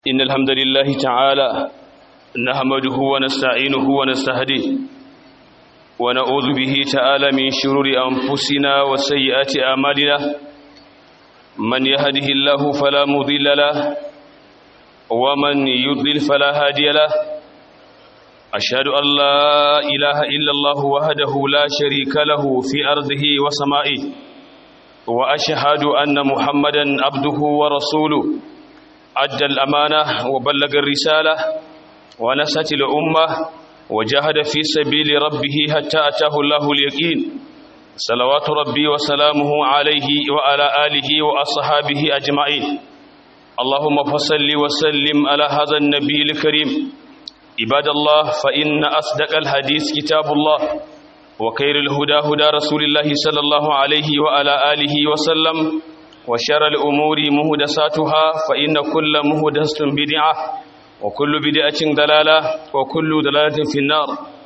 إن الحمد لله تعالى نحمده ونستعينه ونستهديه ونعوذ به تعالى من شرور أنفسنا وسيئات أعمالنا من يهده الله فلا مضل له ومن يضلل فلا هادي له أشهد أن لا إله إلا الله وحده لا شريك له في أرضه وسمائه وأشهد أن محمدا عبده ورسوله أدى الأمانة وبلغ الرسالة ونست الأمة وجاهد في سبيل ربه حتى أتاه الله اليقين صلوات ربي وسلامه عليه وعلى آله وأصحابه أجمعين اللهم فصل وسلم على هذا النبي الكريم عباد الله فإن أصدق الحديث كتاب الله وخير الهدى هدى رسول الله صلى الله عليه وعلى آله وسلم وشر الأمور مهدساتها فإن كل مهدسة بدعة وكل بدعة دلالة وكل دلالة في النار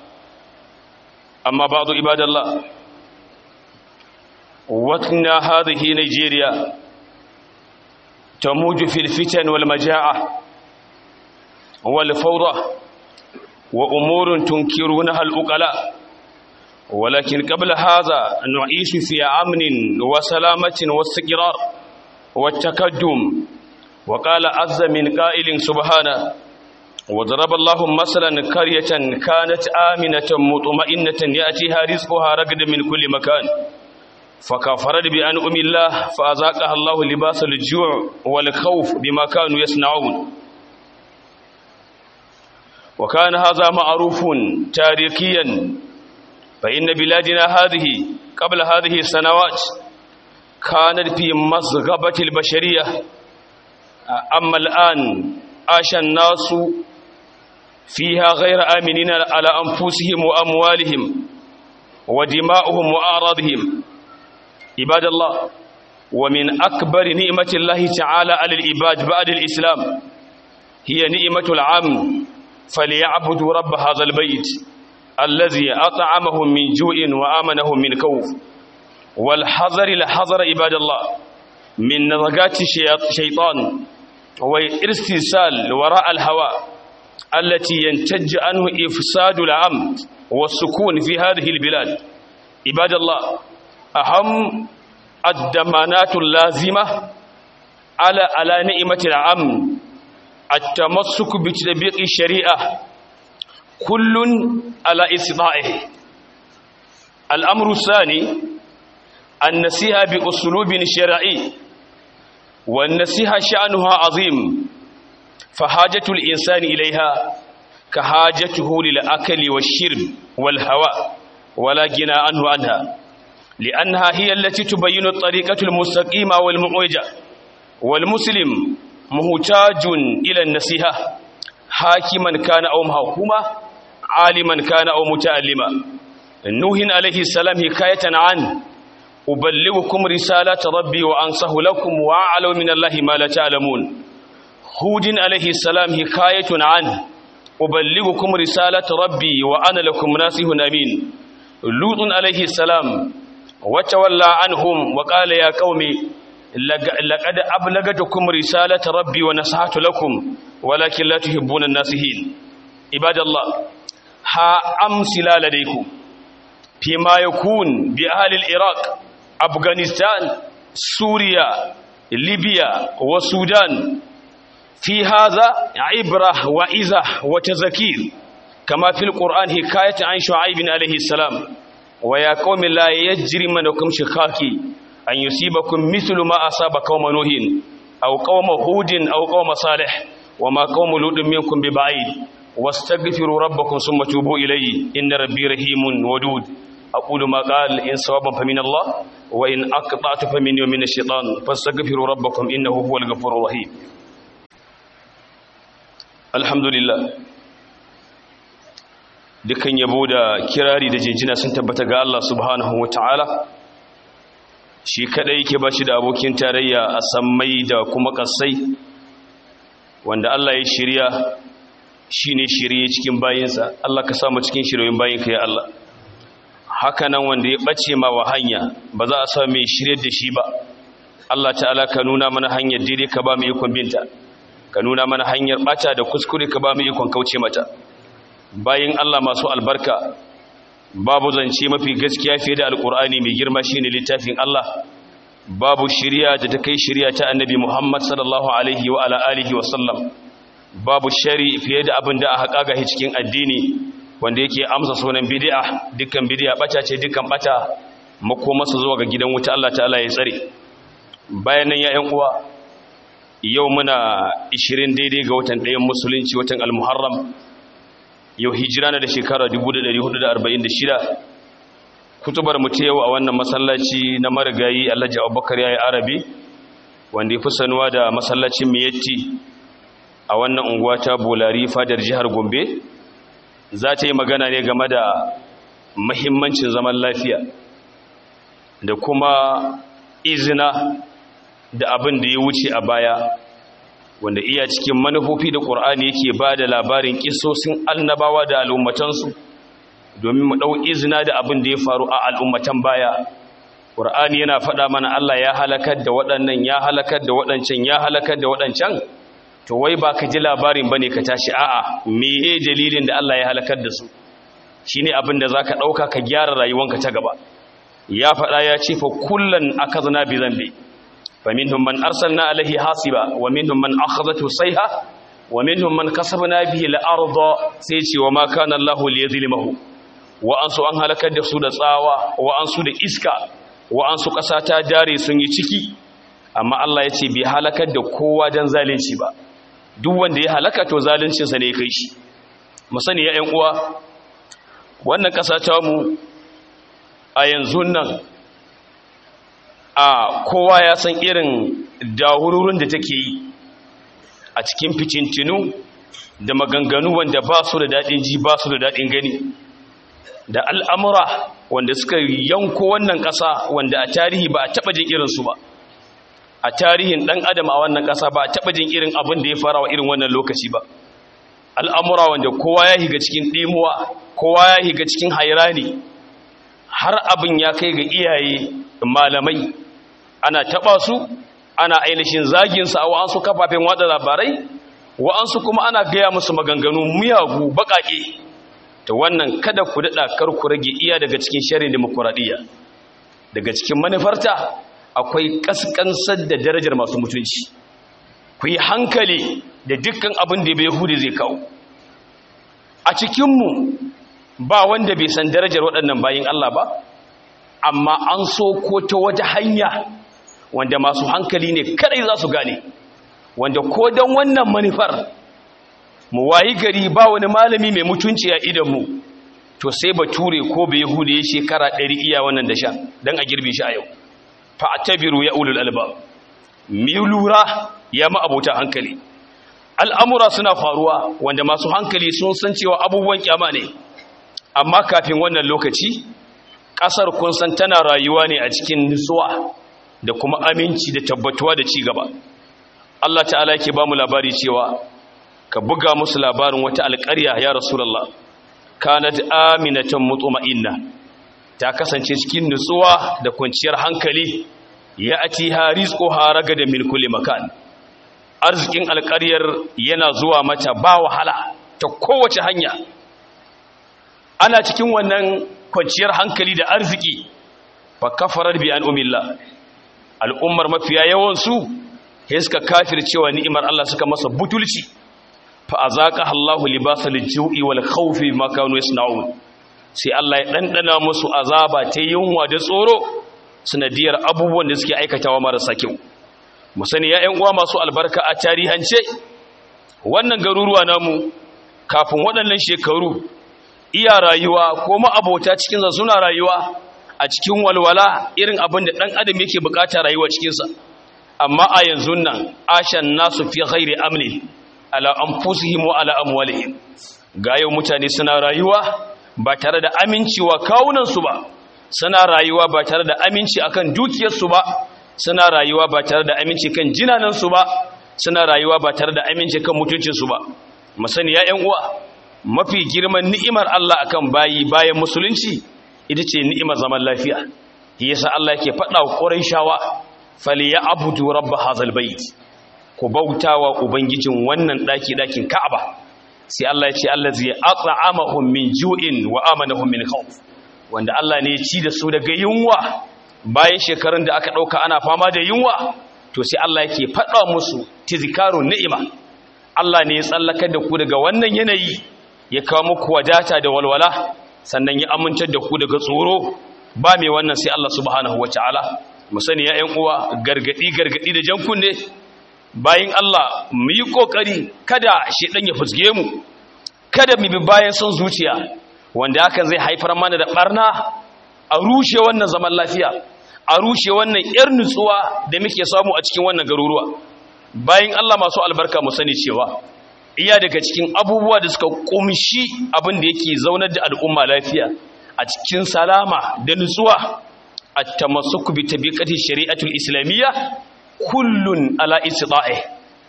أما بعض عباد الله وطننا هذه نيجيريا تموج في الفتن والمجاعة والفوضى وأمور تنكرونها الأقلاء ولكن قبل هذا نعيش في أمن وسلامة واستقرار والتقدم وقال عز من قائل سبحانه وضرب الله مثلا قرية كانت آمنة مطمئنة يأتيها رزقها رغد من كل مكان فكفرت بأنعم الله فأذاقها الله لباس الجوع والخوف بما كانوا يصنعون وكان هذا معروف تاريخيا فإن بلادنا هذه قبل هذه السنوات كانت في مصغبة البشرية أما الآن عاش الناس فيها غير آمنين على أنفسهم وأموالهم ودماؤهم وأعراضهم عباد الله ومن أكبر نعمة الله تعالى على العباد بعد الإسلام هي نعمة العام فليعبدوا رب هذا البيت الذي أطعمهم من جوع وآمنهم من خوف والحذر الحذر عباد الله من نزغات الشيطان والاسترسال وراء الهوى التي ينتج عنه إفساد الأمن والسكون في هذه البلاد عباد الله أهم الدمانات اللازمة على على نعمة الأمن التمسك بتطبيق الشريعة كل على استطاعه الأمر الثاني النصيحة بأسلوب شرعي والنصيحة شأنها عظيم فحاجة الإنسان إليها كحاجته للأكل والشرب والهواء ولا جنى عنه عنها لأنها هي التي تبين الطريقة المستقيمة والمعوجة والمسلم محتاج إلى النصيحة حاكما كان أو محكوما عالما كان أو متعلما نوح عليه السلام حكاية عنه أبلغكم رسالة ربي وأنصح لكم وأعلم من الله ما لا تعلمون هود عليه السلام حكاية عنه أبلغكم رسالة ربي وأنا لكم ناصح أمين لوط عليه السلام وتولى عنهم وقال يا قوم لقد أبلغتكم رسالة ربي ونصحت لكم ولكن لا تحبون الناسحين عباد الله ها أمثلة لديكم فيما يكون بأهل العراق أفغانستان سوريا ليبيا والسودان في هذا عبرة وإزة وتذكير كما في القرآن حكاية عن شعيب عليه السلام ويا قوم لا يجرمنكم شقاقي أن يصيبكم مثل ما أصاب قوم نوح أو قوم هود أو قوم صالح وما قوم لوط منكم ببعيد واستغفروا ربكم ثم توبوا إليه إن ربي رحيم ودود أقول ما قال إن صوابا فمن الله وإن أقطعت فمن يوم من الشيطان فاستغفروا ربكم إنه هو الغفور الرحيم الحمد لله dukan yabo da kirari da jinjina sun tabbata ga Allah subhanahu wataala shi kadai yake bashi da abokin tarayya a sammai da kuma kasai wanda Allah ya shirya shine shirye cikin bayinsa Allah ka samu cikin shiryoyin bayinka ya Allah haka nan wanda ya bace ma wa hanya ba za a samu mai shirye da shi ba Allah ta'ala ka nuna mana hanyar daidai ka ba mu ikon binta ka nuna mana hanyar bata da kuskure ka ba mu ikon kauce mata bayin Allah masu albarka babu zance mafi gaskiya fiye da alkur'ani mai girma shine littafin Allah babu shiriya da ta kai shiriya ta annabi Muhammad sallallahu alaihi wa ala alihi wa sallam babu shari fiye da abin da aka kaga cikin addini wanda yake amsa sunan bid'a dukkan bid'a bata ce dukkan bata makomarsa zuwa ga gidan wuta Allah ta'ala ya tsare bayan nan ya ƴan uwa yau muna 20 daidai ga watan ɗayan musulunci watan al-muharram yau hijira na da shekara 1446 kutubar mu ta yau a wannan masallaci na marigayi Alhaji Abubakar yayi Arabi wanda ya fi sanuwa da masallacin Miyatti a wannan unguwa ta Bolari fadar jihar Gombe za ta yi magana ne game da mahimmancin zaman lafiya da kuma izina da abin da ya wuce a baya wanda iya cikin manufofi da ƙur'ani yake ba da labarin ƙisosin annabawa da al'ummatansu domin mu ɗau izina da abin da ya faru a al'ummatan baya ƙur'ani yana faɗa mana Allah ya halakar da waɗannan ya halakar da waɗancan ya halakar da waɗancan to wai ba ka ji labarin ba ne ka tashi a'a meye dalilin da Allah ya halakar da su shi ne abin da za ka ɗauka ka gyara rayuwanka ta gaba ya faɗa ya ce fa kullum aka zana bi zambe فمنهم من أرسلنا عليه حاصبا ومنهم من أخذته صيحة ومنهم من كسبنا به الأرض سيتي وما كان الله ليظلمه وأنسو أن هلكت da su da tsawa wa'ansu da iska wa'ansu ƙasa ta dare sun yi ciki amma Allah ya ce bai halakar da kowa don zalunci ba duk wanda ya halaka to zaluncinsa ne ya kai shi mu sani ya ƴan uwa wannan ƙasa ta mu a yanzu nan a kowa ya san irin dahururin da take yi a cikin ficintinu da maganganu wanda ba su da daɗin ji ba su da daɗin gani da al'amura wanda suka yanko wannan ƙasa wanda a tarihi ba a taɓa jin irinsu ba a tarihin ɗan adam a wannan ƙasa ba a taɓa jin irin abin da ya fara wa irin wannan lokaci ba al'amura wanda kowa ya higa cikin ɗimuwa kowa ya higa cikin hairani har abin ya kai ga iyaye malamai ana taba su ana ainihin zaginsu a wa'ansu kafafen wada labarai wa'ansu kuma ana gaya musu maganganu miyagu baƙaƙe ta wannan kada ku daɗa kar ku rage iya daga cikin sharin demokuraɗiyya daga cikin manufarta akwai ƙasƙansar da darajar masu mutunci ku yi hankali da dukkan abin da bai hudu zai kawo a cikinmu ba wanda bai san darajar waɗannan bayin Allah ba amma an so ko ta wata hanya wanda masu hankali ne kadai za su gane wanda ko don wannan manufar mu wayi gari ba wani malami mai mutunci a idanmu to sai bature ko bai yahuda ya shekara ɗari iya wannan da sha don a girbe shi a yau fa'atabiru ya ulul albab mi lura ya ma abota hankali al'amura suna faruwa wanda masu hankali sun san cewa abubuwan kyama ne amma kafin wannan lokaci ƙasar kun san tana rayuwa ne a cikin nutsuwa da kuma aminci da tabbatuwa da ci gaba Allah ta'ala yake ba mu labari cewa ka buga musu labarin wata alƙarya ya rasulullah kanat aminatan mutma'inna ta kasance cikin nutsuwa da kwanciyar hankali ya ati harizqu haraga da min kulli makan arzikin alƙaryar yana zuwa mata ba wahala ta kowace hanya ana cikin wannan kwanciyar hankali da arziki fa kafarar bi an umilla al'ummar mafiya yawansu sai suka kafircewa ni'imar Allah suka masa butulci fa azaqa Allahu libasal ju'i wal khawfi ma kanu yasna'un sai Allah ya dandana musu azaba ta yunwa da tsoro sanadiyar abubuwan da suke aikatawa marasa kyau mu sani ya ƴan uwa masu albarka a tarihance wannan garuruwa namu kafin waɗannan shekaru iya rayuwa ko ma'abota cikin suna rayuwa a cikin walwala irin abin da ɗan adam yake bukata rayuwa cikinsa amma a yanzu nan ashan nasu fi ghairi amni ala anfusihim wa ala amwalihim ga yau mutane suna rayuwa ba tare da aminci wa kawunansu ba suna rayuwa ba tare da aminci akan dukiyarsu ba suna rayuwa ba tare da aminci kan jinanansu ba suna rayuwa ba tare da aminci kan mutuncinsu ba musani ya ƴan uwa mafi girman ni'imar Allah akan bayi bayan musulunci ita ce ni'imar zaman lafiya yasa Allah yake faɗa wa Qurayshawa falyabudu rabb hadzal bait ku bautawa ubangijin wannan daki dakin Ka'aba sai Allah ya ce allazi at'amahum min ju'in wa amanahum min khawf wanda Allah ne ya ci da su daga yunwa bayan shekarun da aka dauka ana fama da yunwa to sai Allah yake faɗa musu tizkarun ni'ima Allah ne ya tsallakar da ku daga wannan yanayi ya kawo muku wadata da walwala sannan ya amintar da ku daga tsoro ba mai wannan sai Allah subhanahu wataala mu sani ya ƴan uwa gargadi gargadi da jan kunne bayan Allah mu yi kokari kada shedan ya fusge mu kada mu bi bayan son zuciya wanda hakan zai haifar mana da barna a rushe wannan zaman lafiya a rushe wannan yar nutsuwa da muke samu a cikin wannan garuruwa bayan Allah masu albarka mu sani cewa iya daga cikin abubuwa da suka kumshi abin da yake zaunar da al'umma lafiya a cikin salama da nutsuwa at-tamassuk bi tabiqati shari'atul islamiyya kullun ala istita'i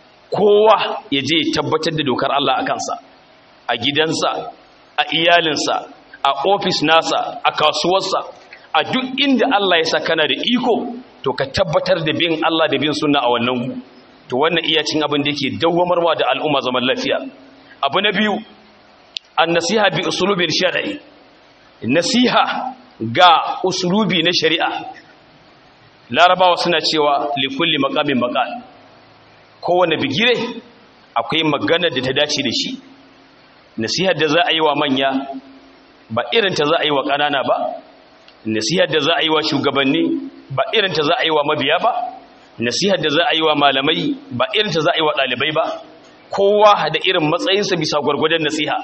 kowa yaje tabbatar da dokar Allah a kansa a gidansa a iyalinsa a ofis nasa a kasuwarsa a duk inda Allah ya sa kana da iko to ka tabbatar da bin Allah da bin sunna a wannan to wannan iya cin abin da yake dawwamarwa da al'umma zaman lafiya abu na biyu an nasiha bi usulubin shar'i nasiha ga usulubi na shari'a larabawa suna cewa li kulli maqamin maqal kowane bigire akwai magana da ta dace da shi nasihar da za a yi wa manya ba irin ta za a yi wa ƙanana ba nasihar da za a yi wa shugabanni ba irin ta za a yi wa mabiya ba nasihar da za a yi wa malamai ba irin ta za a yi wa ɗalibai ba kowa da irin matsayinsa bisa gwargwadon nasiha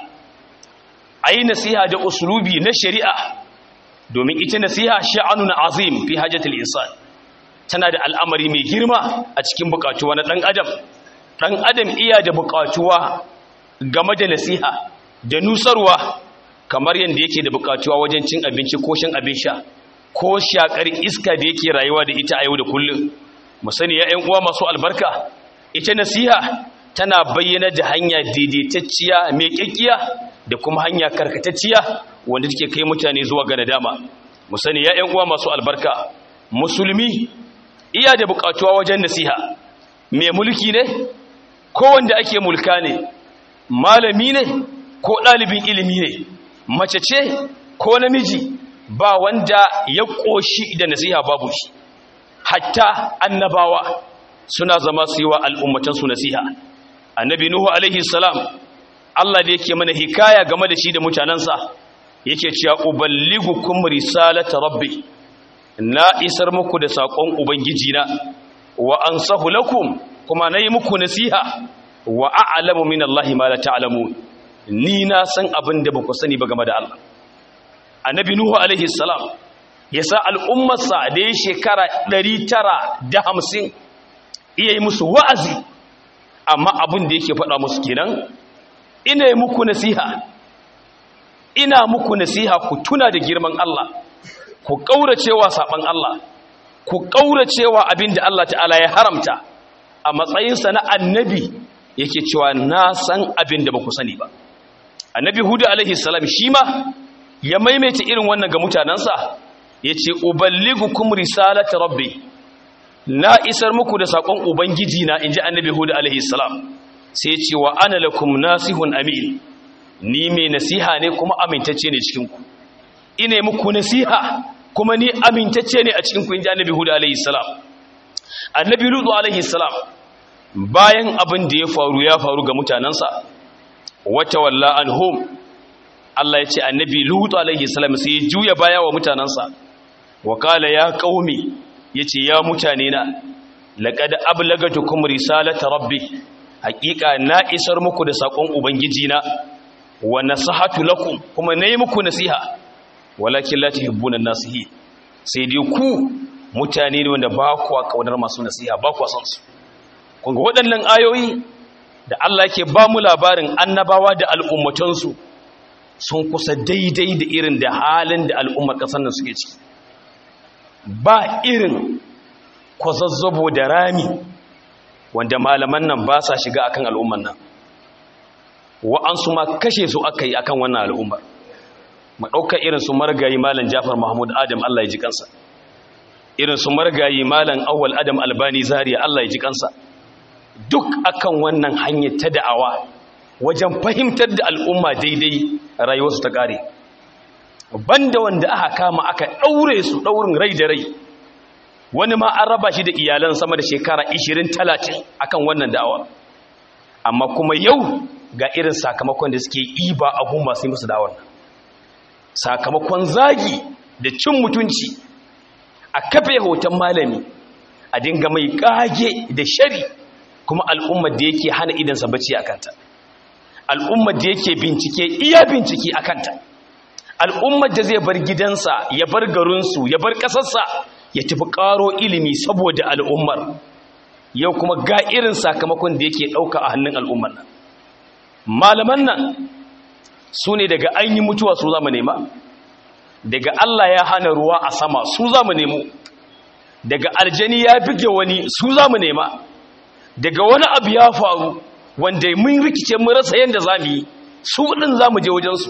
a yi nasiha da usulubi na shari'a domin ita nasiha sha'anun azim fi hajjatul insan tana da al'amari mai girma a cikin bukatuwa na ɗan adam ɗan adam iya da bukatuwa game da nasiha da nusarwa kamar yadda yake da bukatuwa wajen cin abinci ko shan abin sha ko shakar iska da yake rayuwa da ita a yau da kullum mu sani ya uwa masu albarka ita nasiha tana bayyana da hanya daidaitacciya mai kyakkiya da kuma hanya karkatacciya wanda take kai mutane zuwa ga nadama mu sani ya uwa masu albarka musulmi iya da bukatuwa wajen nasiha mai mulki ne ko wanda ake mulka ne malami ne ko ɗalibin ilimi ne mace ce ko namiji ba wanda ya ƙoshi da nasiha babu shi hatta annabawa suna zama su yi wa al'ummatansu nasiha annabi nuhu alaihi salam Allah da yake mana hikaya game da shi da mutanensa yake cewa uballigukum risalata rabbi na isar muku da saƙon ubangijina wa ansahu lakum kuma nayi muku nasiha wa a'lamu min Allah ma la ta'lamun ni na san abin da baku sani ba game da Allah annabi nuhu alaihi salam yasa al'ummarsa da ya shekara 950 iya yi musu wa'azi amma abin da yake faɗa musu kenan ina yi muku nasiha ina muku nasiha ku tuna da girman Allah ku kauracewa saban Allah ku kauracewa abin da Allah ta'ala ya haramta a matsayinsa na annabi yake cewa na san abin da ba ku sani ba annabi hudu alaihi salam shi ma ya maimaita irin wannan ga mutanensa ya ce uballigukum risalata rabbi na isar muku da saƙon ubangiji na inji annabi hudu alaihi salam sai ya ce wa ana lakum nasihun amin ni mai nasiha ne kuma amintacce ne cikinku ina muku nasiha kuma ni amintacce ne a cikinku inji annabi hudu alaihi salam annabi lutu alaihi salam bayan abin da ya faru ya faru ga mutanensa wata walla anhum Allah ya ce annabi lutu alaihi salam sai ya juya baya wa mutanensa wa kala ya qaumi yace ya mutane na laqad ablagatukum risalata rabbi haqiqa na isar muku da sakon ubangiji na wa nasahatu lakum kuma nayi muku nasiha walakin la tuhibbuna nasihi sai dai ku mutane ne wanda ba ku kaunar masu nasiha ba ku san su kun ga waɗannan ayoyi da Allah yake ba mu labarin annabawa da al'ummatansu sun kusa daidai da irin da halin da al'ummar ƙasar nan suke ciki ba irin kwazazzabo da rami wanda malaman nan ba sa shiga akan al'ummar nan wa'ansu ma kashe su aka yi akan wannan al'ummar ma ɗauka irin su margayi malam jafar mahmud adam allah ya ji kansa irin su margayi malam awwal adam albani zariya allah ya ji kansa duk akan wannan hanyar ta da'awa wajen fahimtar da al'umma daidai rayuwarsu ta ƙare banda wanda aka kama aka ɗaure su ɗaurin rai da rai wani ma an raba shi da iyalan sama da shekara 20-30 akan wannan da'awa amma kuma yau ga irin sakamakon da suke iba a gun masu yi musu da'awar sakamakon zagi da cin mutunci a kafe hoton malami a dinga mai kage da shari kuma al'ummar da yake hana idansa bacci a kanta al'ummar da yake bincike iya bincike a kanta al'ummar da zai bar gidansa ya bar garinsu ya bar ƙasarsa ya tafi ƙaro ilimi saboda al'ummar yau kuma ga irin sakamakon da yake ɗauka a hannun al'ummar nan malaman nan su ne daga an yi mutuwa su zama nema daga Allah ya hana ruwa a sama su za mu nemo daga aljani ya bige wani su za mu nema daga wani abu ya faru wanda mun rikice mun rasa yadda za mu yi su ɗin za mu je wajensu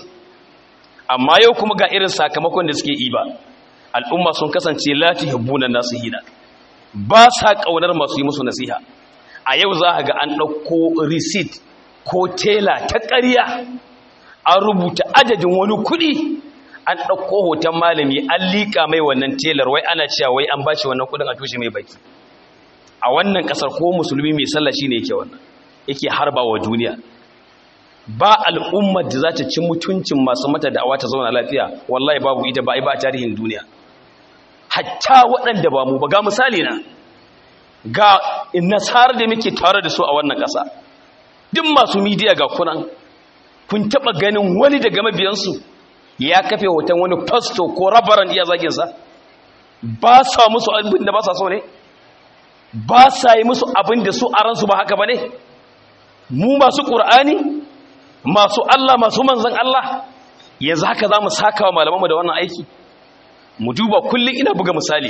amma yau kuma ga irin sakamakon da suke yi ba al'umma sun kasance lati habbunan nasu hina ba sa ƙaunar masu yi musu nasiha a yau za a ga an ɗauko receipt ko tela ta ƙarya an rubuta adadin wani kuɗi an ɗauko hoton malami an liƙa mai wannan telar wai ana cewa wai an bashi wannan kuɗin a tushe mai baki a wannan ƙasar ko musulmi mai sallah shi ne yake wannan yake harba wa duniya ba al'ummar da za ta ci mutuncin masu mata da'awa ta zauna lafiya wallahi babu ita ba ai ba tarihin duniya hatta waɗanda ba mu ba ga misali na ga nasarar da muke tare da su a wannan ƙasa duk masu midiya ga kunan kun taɓa ganin wani daga mabiyansu ya kafe hoton wani fasto ko rabaran iya zaginsa ba sa musu abin da ba sa so ne ba sa yi musu abin da su a ransu ba haka ba ne mu masu ƙur'ani masu Allah masu manzan Allah yanzu haka za mu saka wa malamanmu da wannan aiki mu duba kullum ina buga misali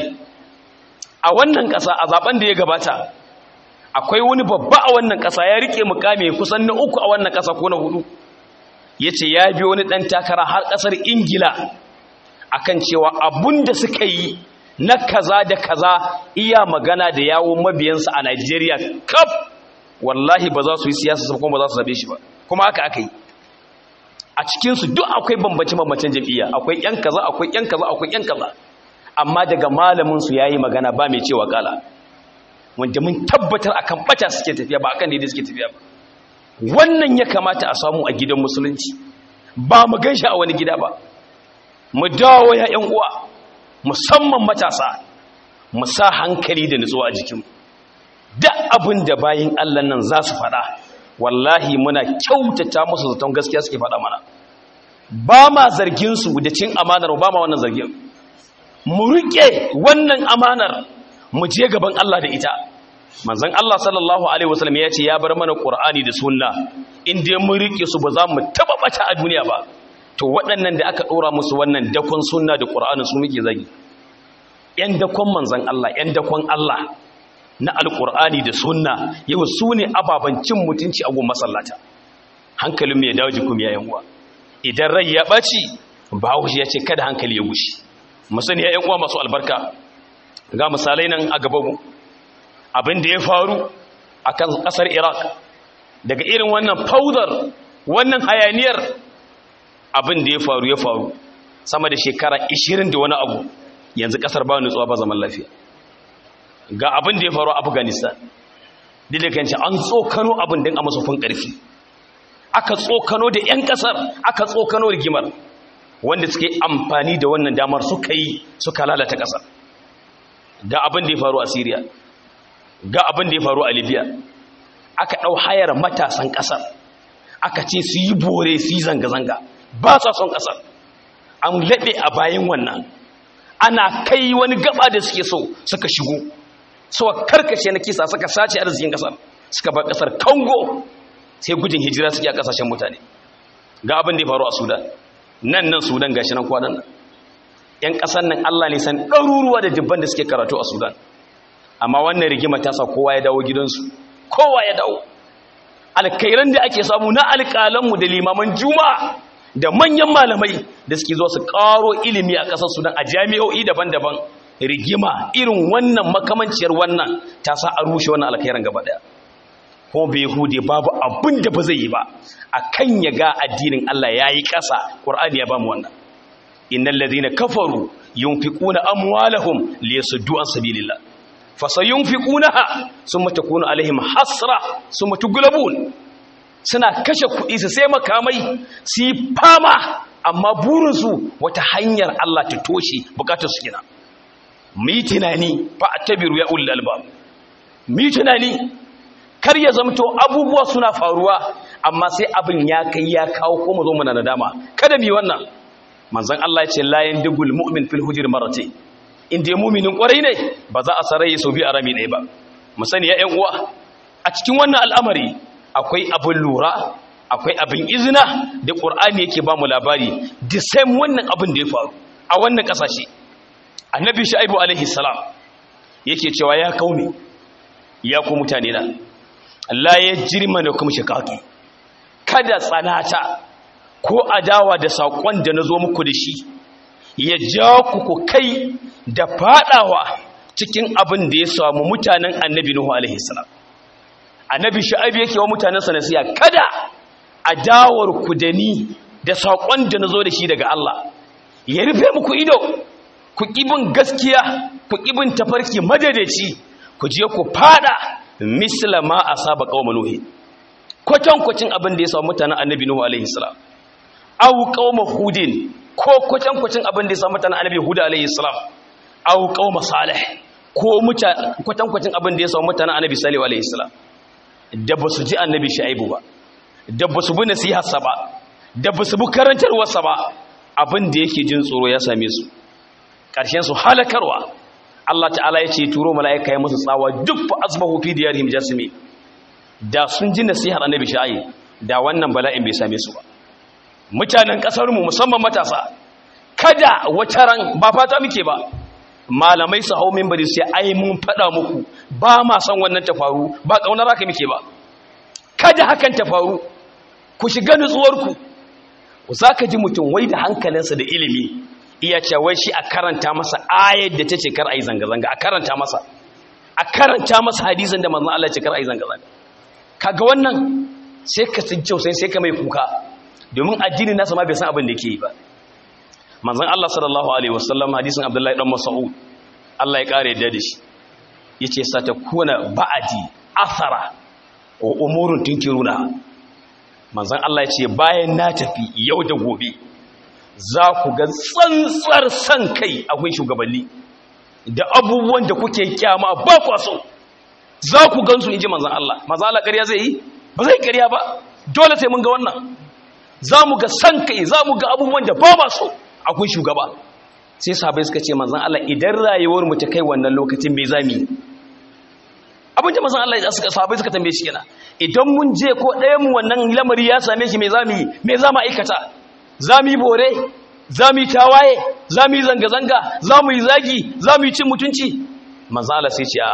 a wannan ƙasa a zaben da ya gabata akwai wani babba a wannan ƙasa ya rike mukami kusan na uku a wannan ƙasa ko na hudu ya ce ya bi wani ɗan takara har ƙasar ingila akan cewa abun da suka yi na kaza da kaza iya magana da yawon mabiyansa a Najeriya kaf wallahi ba za su yi siyasa kuma ba za su zabe shi ba kuma haka aka yi a cikinsu duk akwai bambance-bambancen jam'iyya akwai yan kaza akwai yan kaza akwai yan kaza amma daga malaminsu ya yi magana ba mai cewa kala wanda mun tabbatar akan bata suke tafiya ba akan daidai suke tafiya ba wannan ya kamata a samu a gidan musulunci ba mu gan shi a wani gida ba mu dawo ya yan uwa musamman matasa mu sa hankali da nutsuwa a jikinmu duk abin da bayin Allah nan za su faɗa wallahi muna kyautata musu zaton gaskiya suke faɗa mana ba ma zarginsu da cin amanar ba ma wannan zargin mu riƙe wannan amanar mu je gaban Allah da ita manzon Allah sallallahu alaihi wasallam ya ce ya bar mana Qur'ani da sunna in dai mun riƙe su ba za mu taba bata a duniya ba to waɗannan da aka ɗora musu wannan dakon sunna da Qur'ani su muke zagi yan dakon manzon Allah yan dakon Allah na alkur'ani da sunna yau su ne ababen cin mutunci a gun masallata hankalin mai dawo jikin yayin uwa idan rai ya ɓaci bahaushe ya ce kada hankali ya gushi musani ya uwa masu albarka ga misalai nan a gabanmu abin da ya faru a kan ƙasar iraq daga irin wannan faudar wannan hayaniyar abin da ya faru ya faru sama da shekara 20 da wani abu yanzu ƙasar ba nutsuwa ba zaman lafiya ga abin da ya faru a afghanistan diliganci an tsokano abin din a masofin ƙarfi aka tsokano da 'yan ƙasar aka tsokano rigimar wanda suke amfani da wannan damar suka yi suka lalata ƙasar ga abin da ya faru a syria ga abin da ya faru a libya aka ɗau hayar matasan ƙasar aka ce su yi bore su yi zanga-zanga ba sa son ƙasar an laɓe a bayan wannan ana kai wani gaba da suke so suka shigo suka karkace na kisa suka sace arzikin kasar suka bar kasar Congo sai gudun hijira suke a kasashen mutane ga abin da ya faru a Sudan nan nan Sudan gashi nan kwanan nan yan kasar nan Allah ne san ɗaruruwa da dubban da suke karatu a Sudan amma wannan rigima ta sa kowa ya dawo gidansu kowa ya dawo alkairan da ake samu na alƙalanmu da limaman juma'a da manyan malamai da suke zuwa su ƙaro ilimi a ƙasar Sudan a jami'o'i daban-daban rigima irin wannan makamanciyar wannan ta sa a rushe wannan alkhairan gaba daya ko bai hude babu abin da ba zai yi ba akan ya ga addinin Allah yayi ƙasa Qur'ani ya ba mu wannan innal ladhina kafaru yunfiquna amwalahum liyasuddu an sabilillah fasayunfiqunaha summa takunu alaihim hasra summa tughlabun suna kashe kuɗi su sai makamai su yi fama amma burinsu wata hanyar Allah ta toshe bukatar su gina mu yi tunani fa attabiru ya ulul albab mu yi tunani kar ya zamto abubuwa suna faruwa amma sai abin ya kai ya kawo ko mu zo muna nadama kada mu yi wannan manzon Allah ya ce la yandigul mu'min fil hujr marratayn inda ya mu'minin kwarai ne ba za a sarayi sau biyu a rami ɗaya ba mu sani ya ƴan uwa a cikin wannan al'amari akwai abin lura akwai abin izina da ƙur'ani yake ba mu labari the same wannan abin da ya faru a wannan ƙasashe annabi sha'ibu alaihi salam yake cewa ya kaune ya ku mutane na Allah ya jirma da kuma shikaki kada tsanata ko adawa da saƙon da na zo muku da shi ya ja ku ku kai da faɗawa cikin abin da ya samu mutanen annabi nuhu alaihi salam annabi sha'abi yake wa mutanensa nasiya kada a dawar ku da ni da saƙon da na zo da shi daga Allah ya rufe muku ido ku ƙibin gaskiya ku ƙibin tafarki madadaci ku je ku fada misla ma a saba ƙauma nuhi kwatankwacin abin da ya samu mutanen annabi nuhu alaihi salam au ƙauma hudin ko kwatankwacin abin da ya samu mutanen annabi hudu alaihi salam au ƙauma salih ko kwatankwacin abin da ya samu mutanen annabi salihu alaihi salam da ba su ji annabi sha'ibu ba da ba su bi nasiharsa ba da ba su bi karantarwarsa ba abin da yake jin tsoro ya same su ƙarshen su halakarwa Allah ta'ala ya ce turo mala'ika ya musu tsawa duk fa asbahu fi diyarihim jasimi da sun ji nasihar annabi sha'i da wannan bala'in bai same su ba mutanen kasar mu musamman matasa kada wata ran ba fata muke ba malamai su hau mimbari sai ai mun faɗa muku ba ma san wannan ta faru ba ƙaunar haka muke ba kada hakan ta faru ku shiga nutsuwarku za ka ji mutum wai da hankalinsa da ilimi iya cewa shi a karanta masa ayar da ta ce kar a yi zanga-zanga a karanta masa a karanta masa hadisan da manzan Allah ce kar a yi zanga-zanga kaga wannan sai ka tsincau sai sai ka mai kuka domin addini nasa ma bai san abin da yake yi ba manzan Allah sallallahu alaihi wasallam hadisin Abdullahi dan Mas'ud Allah ya kare yadda da shi yace satakuna ba'adi athara wa umurun tunkiruna manzan Allah ya ce bayan na tafi yau da gobe za ku ga tsantsar san kai a kun shugabanni da abubuwan da kuke kyama ba kwa so za ku gansu in ji manzan Allah manzan Allah ƙarya zai yi ba zai ƙarya ba dole sai mun ga wannan za mu ga san kai za mu ga abubuwan da ba ba so a kun shugaba sai sahabai suka ce manzan Allah idan rayuwar mu ta kai wannan lokacin me za mu yi abin da manzan Allah ya suka sahabai suka tambaye shi kenan idan mun je ko ɗayan mu wannan lamari ya same shi me za mu yi me za mu aikata za mu yi bore za mu yi tawaye za mu yi zanga-zanga za mu yi zagi za mu yi cin mutunci manzala sai ce a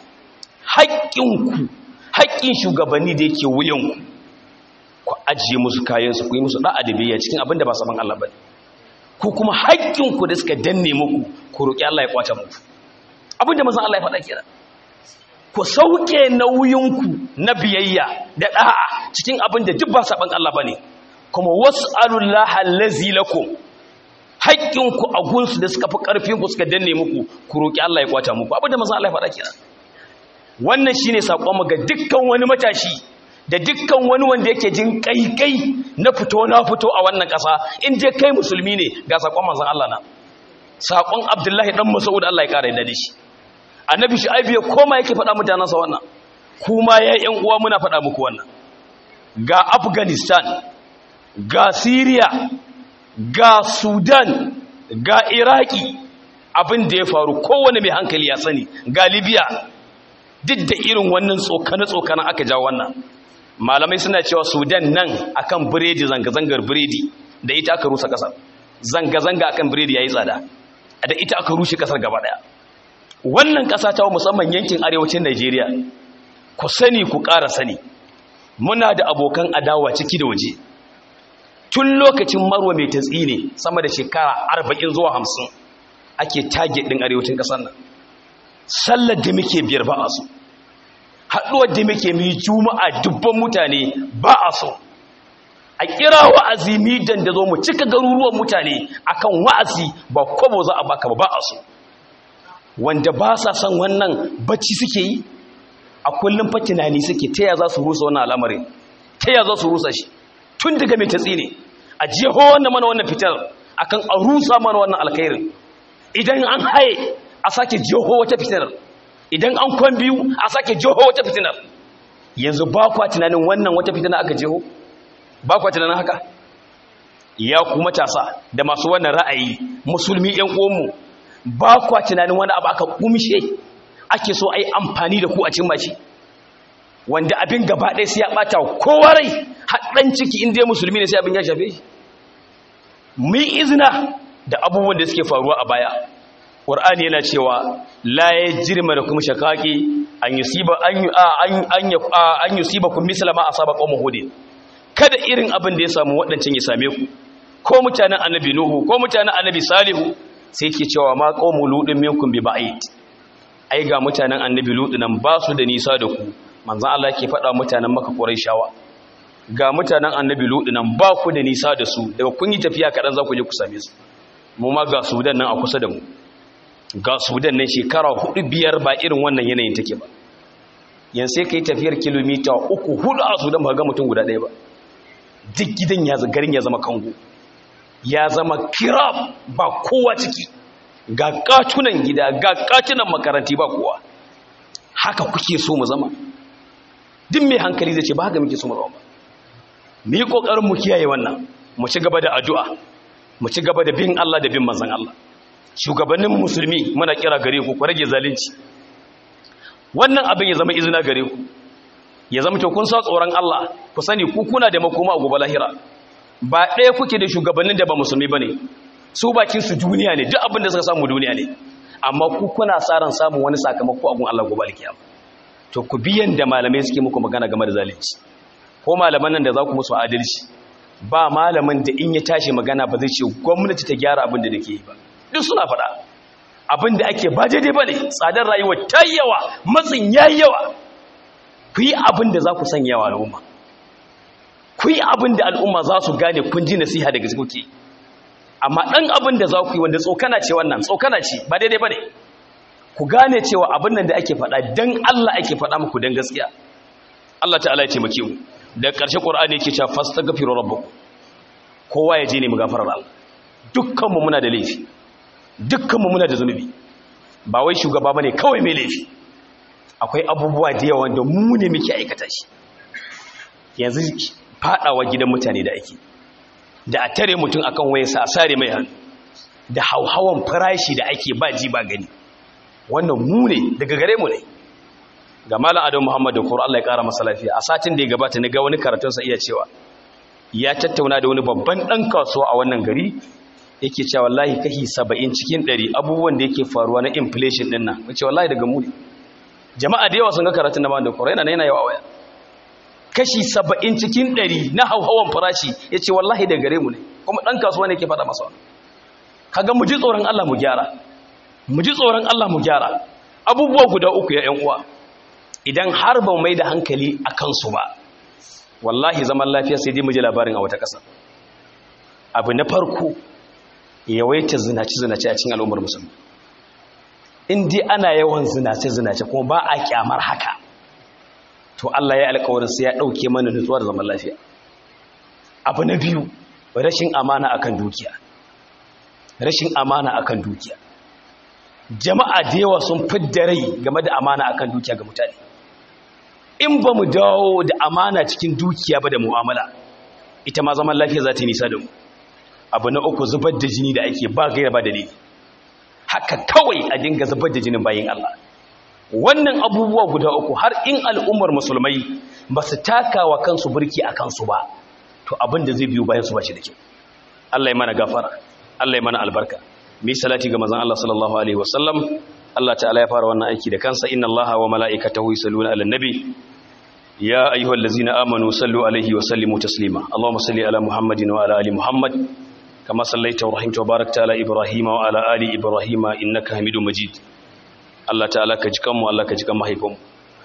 haƙƙinku haƙƙin shugabanni da yake wuyanku ku ajiye musu kayansu ku yi musu ɗa'a da biyayya cikin abin da ba saman Allah ba ku kuma haƙƙinku da suka danne muku ku roƙi Allah ya kwace muku abin da manzan Allah ya faɗa kenan ku sauke nauyinku na biyayya da ɗa'a cikin abin da duk ba saban Allah ba ne kuma wasu alullaha lazi lakum haƙƙinku a gunsu da suka fi ƙarfinku suka danne muku ku roƙi Allah ya kwata muku abinda masu Allah ya faɗa kira wannan shine saƙonmu ga dukkan wani matashi da dukkan wani wanda yake jin ƙaiƙai na fito na fito a wannan ƙasa in je kai musulmi ne ga saƙon manzon Allah na saƙon Abdullahi dan Mas'ud Allah ya ƙara da shi annabi Shu'aib ya koma yake faɗa mutanansa wannan kuma ya ƴan uwa muna faɗa muku wannan ga Afghanistan ga Syria ga Sudan ga Iraki abin da ya faru kowane mai hankali ya sani ga Libya duk da irin wannan tsokane-tsokane aka ja wannan malamai suna cewa Sudan nan akan biredi zanga-zangar biredi da ita aka rusa kasar zanga-zanga akan biredi yayi tsada da ita aka rushe kasar gaba daya wannan kasa ta musamman yankin arewacin Najeriya ku sani ku ƙara sani muna da abokan adawa ciki da waje tun lokacin marwa mai tatsi ne sama da shekara arba'in zuwa hamsin ake tage ɗin arewacin ƙasar nan sallar da muke biyar ba a su haɗuwar da muke mai juma'a dubban mutane ba a so a kira wa'azi midan da zo mu cika garuruwan mutane akan wa'azi ba kwabo za a baka ba ba a so wanda ba sa son wannan bacci suke yi a kullum fa tunani suke ta ya za su rusa wannan al'amarin ta ya za su rusa shi tun daga mai tatsi ne a jeho wannan mana wannan fitar akan a rusa mana wannan alkhairin idan an haye a sake jeho wata fitar idan an kwan biyu a sake jeho wata fitinar yanzu ba kwa tunanin wannan wata fitina aka jeho ba kwa tunanin haka ya ku matasa da masu wannan ra'ayi musulmi yan uwanmu ba kwa tunanin wani abu aka kumshe ake so a yi amfani da ku a cin mashi wanda abin gaba ɗaya sai ya ɓata kowa rai haɗin ciki inda ya musulmi ne sai abin ya shafe shi mu yi izina da abubuwan da suke faruwa a baya ƙwar'ani yana cewa la ya jirma da kuma shakaki an yi siba kun misalama a saba ƙwamma hudu kada irin abin da ya samu waɗancan ya same ku ko mutanen annabi nuhu ko mutanen annabi salihu sai ke cewa ma ƙwamma ludin minkun bi ba'id ai ga mutanen annabi lutu nan ba su da nisa da ku manzan Allah ke faɗa mutanen maka shawa. ga mutanen annabi lutu nan ba ku da nisa da su daga kun yi tafiya kaɗan za ku je ku same su mu ma ga sudan nan a kusa da mu ga sudan nan shekara hudu biyar ba irin wannan yanayin take ba yan sai ka yi tafiyar kilomita uku hudu a sudan ba ga mutum guda ɗaya ba duk gidan ya garin ya zama kango ya zama kirab ba kowa ciki ga katunan gida ga katunan makaranti ba kowa haka kuke so mu zama duk mai hankali zai ce ba haka muke so mu zama ba mu yi kokarin mu kiyaye wannan mu ci gaba da addu'a mu ci gaba da bin Allah da bin manzon Allah shugabannin musulmi muna kira gare ku ku rage zalunci wannan abin ya zama izina gare ku ya zama to kun sa tsoron Allah ku sani ku kuna da makoma a gobe lahira ba ɗaya kuke da shugabannin da ba musulmi bane su bakin su duniya ne duk abin da suka samu duniya ne amma ku kuna sa ran samun wani sakamako a gun Allah gobe alkiyama to ku biyan da malamai suke muku magana game da zalunci ko malaman nan da za ku musu adalci ba malamin da in ya tashi magana ba zai ce gwamnati ta gyara abin da nake yi ba duk suna faɗa abin da ake ba daidai ba ne tsadar rayuwa ta yawa matsin ya yawa ku yi abin da za ku sanya yawa al'umma ku yi abin da al'umma za su gane kun ji nasiha daga kuke amma ɗan abin da za ku yi wanda tsokana ce wannan tsokana ce ba daidai ba ne ku gane cewa abin nan da ake faɗa don Allah ake faɗa muku don gaskiya Allah ta'ala ya taimake mu da ƙarshe ƙur'ani yake cewa fastaghfiru rabbakum kowa ya je ne mu gafarar Allah dukkan mu muna da laifi dukkan mu muna da zunubi ba wai shugaba bane kawai mai laifi akwai abubuwa da yawa da mu ne muke aikata shi yanzu fadawa gidan mutane da ake da a tare mutum akan wayarsa a sare mai hannu da hauhawan farashi da ake ba ji ba gani wannan mu ne daga gare mu ne ga malam adam muhammad da kura Allah ya kara masa lafiya a satin da ya gabata na ga wani karatunsa iya cewa ya tattauna da wani babban dan kasuwa a wannan gari yake cewa wallahi kashi 70 cikin 100 abubuwan da yake faruwa na inflation din nan wace wallahi daga mu ne jama'a da yawa sun ga karatun da malam da kura yana yana yawa waya kashi 70 cikin 100 na hauhawan farashi yace wallahi daga gare mu ne kuma dan kasuwa ne yake faɗa masa kaga mu ji tsoron Allah mu gyara mu ji tsoron Allah mu gyara abubuwa guda uku ya ƴan uwa idan har ba mai da hankali a kansu ba wallahi zaman lafiya sai dai mu ji labarin a wata ƙasa abu na farko yawaita zinace-zinace a cikin al'ummar musulmi in dai ana yawan zinace-zinace kuma ba a kyamar haka to Allah ya alƙawarin sai ya ɗauke mana nutsuwar zaman lafiya abu na biyu rashin amana akan dukiya rashin amana akan dukiya jama'a da yawa sun fidda rai game da amana akan dukiya ga mutane in ba mu dawo da amana cikin dukiya ba da mu'amala ita ma zaman lafiya za ta yi nisa da mu abu na uku zubar da jini da ake ba gaira ba dalili haka kawai a dinga zubar da jinin bayin Allah wannan abubuwa guda uku har in al'ummar musulmai ba su taka wa kansu burki a kansu ba to abin da zai biyu bayan su ba shi da kyau Allah ya mana gafara Allah ya mana albarka mi salati ga manzon Allah sallallahu alaihi wasallam Allah ta'ala ya fara wannan aiki da kansa inna Allaha wa mala'ikatahu yusalluna 'alan nabi ya ayyuhallazina amanu sallu alaihi wa sallimu taslima Allahumma salli ala Muhammadin wa ala ali Muhammad kama sallaita wa rahimta wa barakta ala Ibrahim wa ala ali Ibrahim innaka Hamidum Majid Allah ta'ala ka jikan mu Allah ka jikan mahaifanmu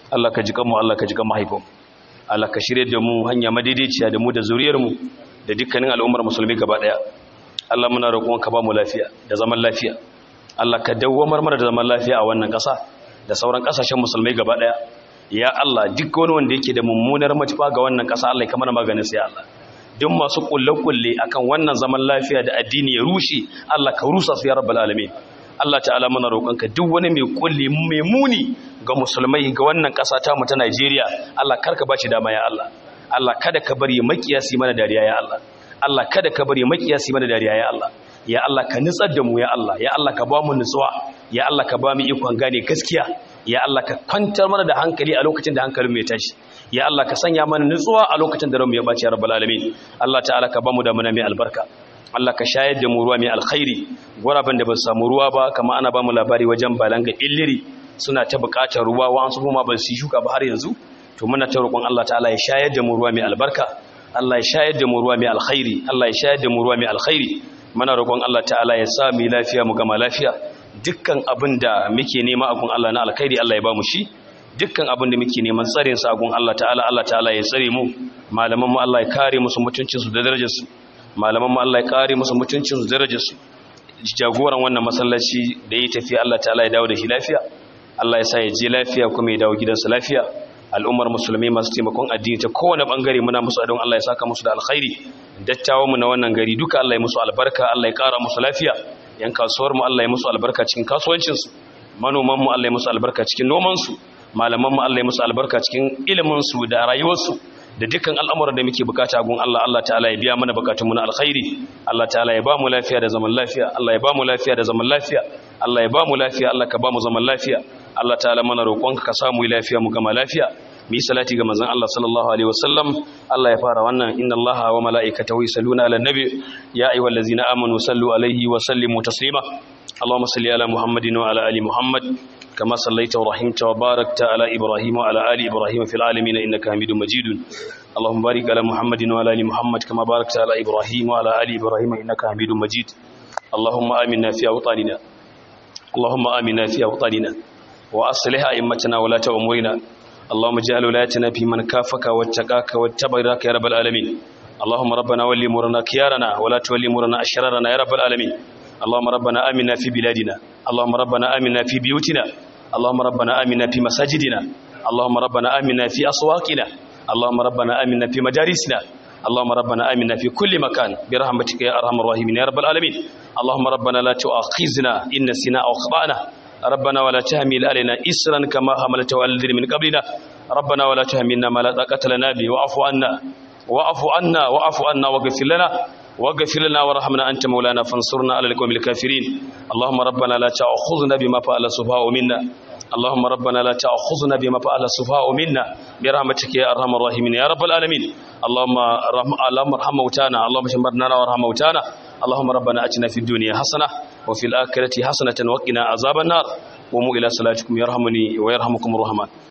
Allah ka ji kanmu Allah ka ji kan mahaifinmu Allah ka shirye da mu hanya madaidaiciya da mu da zuriyar mu da dukkanin al'ummar musulmi gaba daya Allah muna roƙon ka ba mu lafiya da zaman lafiya Allah ka dawwamar mana da zaman lafiya a wannan ƙasa da sauran ƙasashen musulmai gaba daya ya Allah duk wani wanda yake da mummunar matufa ga wannan ƙasa Allah ya kamar maganin sai Allah duk masu kulle-kulle akan wannan zaman lafiya da addini ya rushe Allah ka rusa su ya rabbal alamin Allah ta'ala mana roƙonka duk wani mai kulli mai muni ga musulmai ga wannan ƙasa ta mu ta Najeriya Allah karka bashi dama ya Allah Allah kada ka bari makiyasi mana dariya ya Allah Allah kada ka bari makiyasi mana dariya ya Allah ya Allah ka nutsar da mu ya Allah ya Allah ka ba mu nutsuwa ya Allah ka ba mu ikon gane gaskiya ya Allah ka kwantar mana da hankali a lokacin da hankalin mai tashi ya Allah ka sanya mana nutsuwa a lokacin da ranmu ya bace ya rabbal alamin Allah ta'ala ka ba mu da muna mai albarka Allah ka shayar da mu ruwa mai alkhairi guraben da ba su samu ruwa ba kama ana ba mu labari wajen balanga illiri suna ta buƙatar ruwa wa an su kuma ba su shuka ba har yanzu to muna ta roƙon Allah ta'ala ya shayar da mu ruwa mai albarka Allah ya shayar da mu ruwa mai alkhairi Allah ya shayar da mu ruwa mai alkhairi muna roƙon Allah ta'ala ya sa mu lafiya mu gama lafiya dukkan abin da muke nema a gun Allah na alkhairi Allah ya ba mu shi dukkan abin da muke neman tsarin sa a gun Allah ta'ala Allah ta'ala ya tsare mu malaman mu Allah ya kare musu mutuncin su da darajar su malaman mu Allah ya kare musu mutuncin su da darajar su jagoran wannan masallaci da ya tafi Allah ta'ala ya dawo da shi lafiya Allah ya sa ya je lafiya kuma ya dawo gidansa lafiya al'ummar musulmi masu taimakon addini ta kowane bangare muna musu adon Allah ya saka musu da alkhairi dattawan mu na wannan gari duka Allah ya musu albarka Allah ya kara musu lafiya yan kasuwar mu Allah ya musu albarka cikin kasuwancin su manoman mu Allah ya musu albarka cikin noman su malaman mu Allah ya musu albarka cikin ilimin su da rayuwar su da dukkan al'amuran da muke bukata gun Allah Allah ta'ala ya biya mana bukatun mu na alkhairi Allah ta'ala ya ba mu lafiya da zaman lafiya Allah ya ba mu lafiya da zaman lafiya Allah ya ba mu lafiya Allah ka ba mu zaman lafiya Allah ta'ala mana roƙonka ka samu lafiya mu gama lafiya mu yi salati ga manzon Allah sallallahu alaihi wasallam Allah ya fara wannan inna Allaha wa mala'ikatahu yusalluna 'alan nabi ya ayyuhallazina amanu sallu alaihi wa sallimu taslima Allahumma salli ala Muhammadin wa ala ali Muhammad kama sallaita wa rahimta wa barakta ala Ibrahim wa ala ali Ibrahim fil alamin innaka Hamidum Majid Allahumma barik ala Muhammadin wa ala ali Muhammad kama barakta ala Ibrahim wa ala ali Ibrahim innaka Hamidum Majid Allahumma aminna fi awtanina Allahumma aminna fi awtanina وأصلح أئمتنا ولاة أمورنا اللهم اجعل ولايتنا في من كافك واتقاك واتبعك يا رب العالمين اللهم ربنا ولي مرنا خيارنا ولا تولي مرنا أشرارنا يا رب العالمين اللهم ربنا آمنا في بلادنا اللهم ربنا آمنا في بيوتنا اللهم ربنا آمنا في مساجدنا اللهم ربنا آمنا في أسواقنا اللهم ربنا آمنا في مجالسنا اللهم ربنا آمنا في كل مكان برحمتك يا أرحم الراحمين يا رب العالمين اللهم ربنا لا تؤاخذنا إن نسينا أو أخطأنا ربنا ولا تحمل علينا إسرا كما حملته على الذين من قبلنا ربنا ولا تحملنا ما لا طاقة لنا به واعف عنا واعف عنا واعف عنا واغفر لنا واغفر لنا وارحمنا أنت مولانا فانصرنا على القوم الكافرين اللهم ربنا لا تأخذنا بما فعل السفهاء منا اللهم ربنا لا تأخذنا بما فعل السفهاء منا برحمتك يا أرحم الراحمين يا رب العالمين اللهم رحم اللهم ارحم موتانا اللهم اشمرنا وارحم موتانا اللهم ربنا اتنا في الدنيا حسنه وفي الاخره حسنه وقنا عذاب النار قوموا الى صلاتكم يرحمني ويرحمكم الرحمن